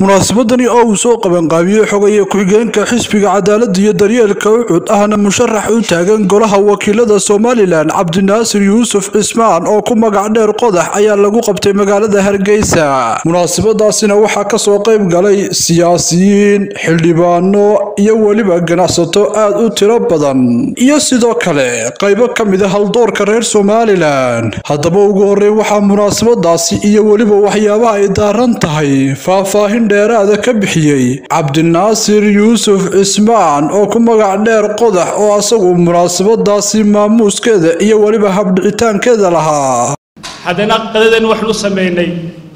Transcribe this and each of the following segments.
munaasabadani oo uu soo qabanqaabiyey xogaya ku-xigeenka xisbiga cadaaladda iyo daryeelka ucud ahna musharax u taagan golaha wakiilada somalilan cabdinaasir yuusuf cismaan oo ku magac dheer qodax ayaa lagu qabtay magaalada hargeysa munaasabadaasina waxaa kasoo qayb galay siyaasiyiin xildhibaano iyo weliba ganacsato aad u tiro badan iyo sidoo kale qaybo ka mid a haldoorka reer somalilan haddaba ugu horeyn waxaa munaasabadaasi iyo weliba waxyaabaha ay daaran tahay faahfaahin dheeraada ka bixiyey cabdinaasir yuusuf cismaan oo ku magac dheer qodax oo asagu munaasabadaasi maamuuskeeda iyo weliba habdhicitaankeeda lahaa haddana qadadan waxaan u sameynay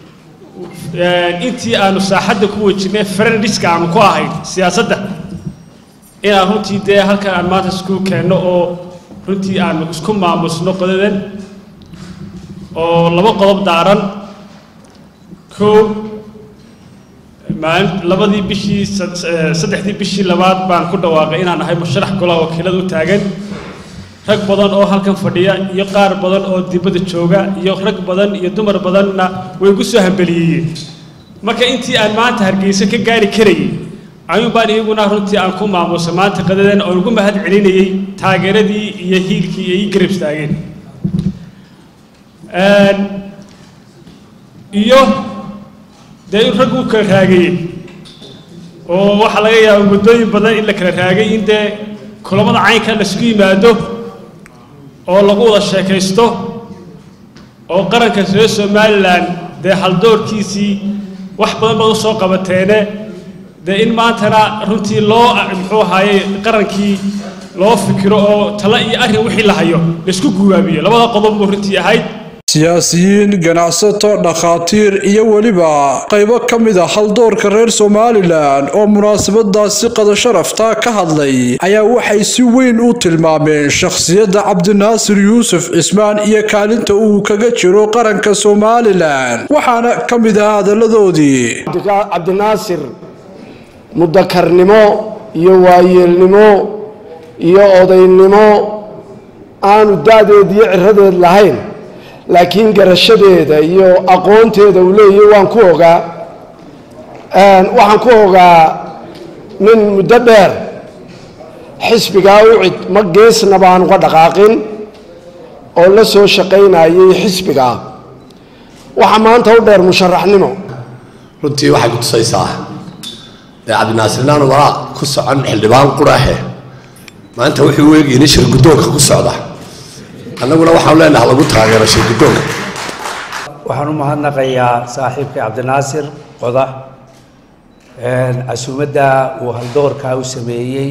intii aanu saaxadda ku wejinay friendiska aanu ku ahayn siyaasadda inaan runtii dee halkan aan maanta isku keenno oo runtii aanu isku maamusno qadadan oo laba qodob daaran koo maalin labadii bishii saddexdii bishii labaad baan ku dhawaaqay inaan ahay musharax golaha wakiilada u taagan rag badan oo halkan fadhiya iyo qaar badan oo dibadda jooga iyo rag badan iyo dumar badanna way igu soo hambeliyeeyeen marka intii aan maanta hargeyso ka gaari karayay ayuun baan iyaguna runtii aan ku maamusa maanta qadadan oo ugu mahad celinayay taageeradii iyo hiilkii iyo ii garab istaageen iyo dee in raggu kala raagayey oo waxaa laga yaaba muddooyin badan in la kala raagay in dee kulamada caynka laisku yimaado oo lagu wada sheekaysto oo qaranka reer somalilan dee haldoorkiisii wax badan baad u soo qabateene dee in maantana runtii loo muxuu ahaaye qarankii loo fikiro oo talo iyo arrin wixii la hayo laisku guwaabiyo labada qodob buu runtii ahayd siyaasiyiin ganacsato dhakhaatiir iyo weliba qaybo ka mid a haldoorka reer somalilan oo munaasabadaasi qada sharafta ka hadlay ayaa waxay si weyn u tilmaameen shakhsiyadda cabdinaasir yuusuf cismaan iyo kaalinta uu kaga jiro qaranka somalilan waxaana ka mid ah hadalladoodii cabdinaasir mudakarnimo iyo waayeelnimo iyo odaynimo aanu da-deed iyo ciradeed lahayn laakiin garashadeeda iyo aqoonteeda uu leeyahy waan ku ogaa waxaan ku ogaa nin muddo dheer xisbigaa ucid ma geesna baan uga dhaqaaqin oo la soo shaqaynayay xisbigaa waxaa maanta u dheer musharaxnimo runtii waxay ku tusaysaa dee cabdinaasirnaan walaa ku socon xildhibaan qurahe maanta wuxuu u eegayay nin shir guddoonka ku socda annaguna waxaan leenaha lagu taageero shirgudoonka waxaan u mahadnaqayaa saaxiibkay cabdinaasir qodax casuumadda uu haldoorkaa u sameeyey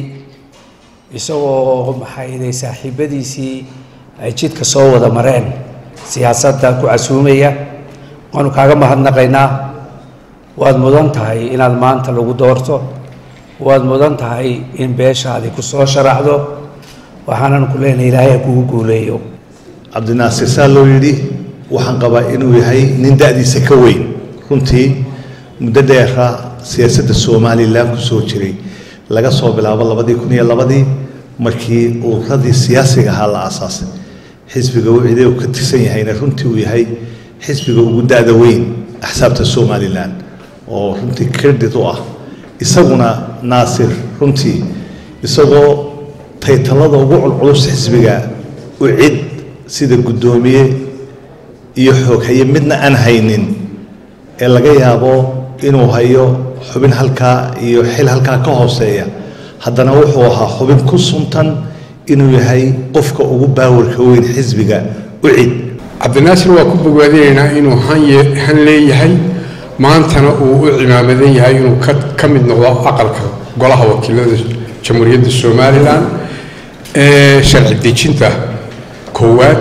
isagoo maxayday saaxiibadiisii ay jidka soo wada mareen siyaasadda ku casuumaya waanu kaaga mahadnaqaynaa waad mudan tahay inaad maanta lagu doorto waad mudan tahay in beeshaadi ku soo sharaxdo waxaanan ku leenahay ilaahay ha kugu guuleeyo cabdinaasir saa loo yidhi waxaan qabaa inuu yahay nin da-diisa ka weyn runtii muddo dheera siyaasadda somalilan ku soo jiray laga soo bilaabo labadii kun iyo labadii markii uradii siyaasiga ahaa la aasaasay xisbiga wicide uu ka tirsan yahayna runtii uu yahay xisbiga ugu da-da weyn axsaabta somalilan oo runtii credit u ah isaguna naasir runtii isagoo taytalada ugu culculus xisbiga u cid sida guddoomiye iyo xooghaye midna aan haynin ee laga yaabo inuu hayo xubin halkaa iyo xil halkaa ka hooseeya haddana wuxuu ahaa xubin ku suntan inuu yahay qofka ugu baawarka weyn xisbiga u cid cabdinaasir waa ku bogaadinaynaa inuu han leeyahay maantana uu u cimaamadan yahay inuu ka mid noqdo aqalka golaha wakiilada jamhuuriyadda somalilan ee sharci dejinta koowaad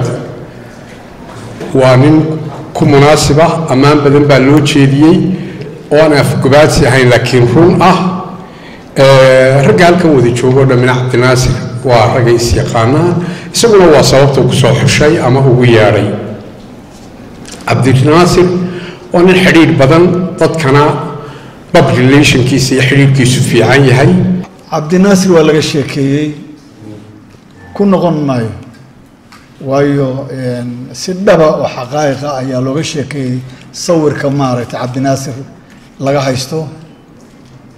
waa nin ku munaasib ah ammaan badan baa loo jeediyey oo aan afgobaadsi ahayn laakiin run ah ragga halkan wada joogo dhammina cabdinaasir waa ragga is-yaqaanaa isaguna waa sababta ku soo xushay ama ugu yeedhay cabdinaasir waa nin xidhiidh badan dadkana bab relationkiisa iyo xidhiidhkiisu fiican yahay cabdinaasir waa laga sheekeeyey ku noqon maayo waayo si dhaba oo xaqaa'iqa ayaa looga sheekeeyey sawirka maaragtay cabdinaasir laga haysto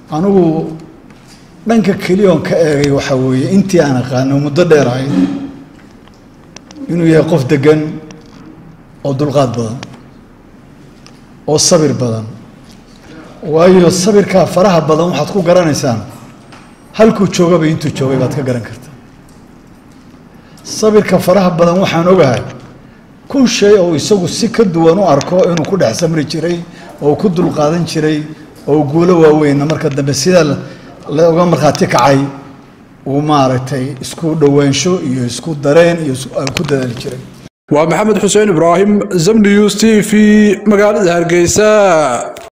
anigu dhanka keliyoon ka eegay waxaa weeye intii aan aqaano muddo dheer ahayd inuu yahay qof degan oo dulqaad badan oo sabir badan waayo sabirkaa faraha badan waxaad ku garanaysaan halkuu joogaba intuu joogay baad ka garan kartaa sabirka faraha badan waxaan ogahay kun shay oo isagu si ka duwan u arko inuu ku dhex samri jiray oo ku dulqaadan jiray oo guulo waaweynna marka dambe sida looga markhaati kacay uu maaragtay isku dhowaansho iyo isku dareen iyo ku dadaali jiray waa maxamed xuseen ibraahim zamnius t v magaalada hargeysa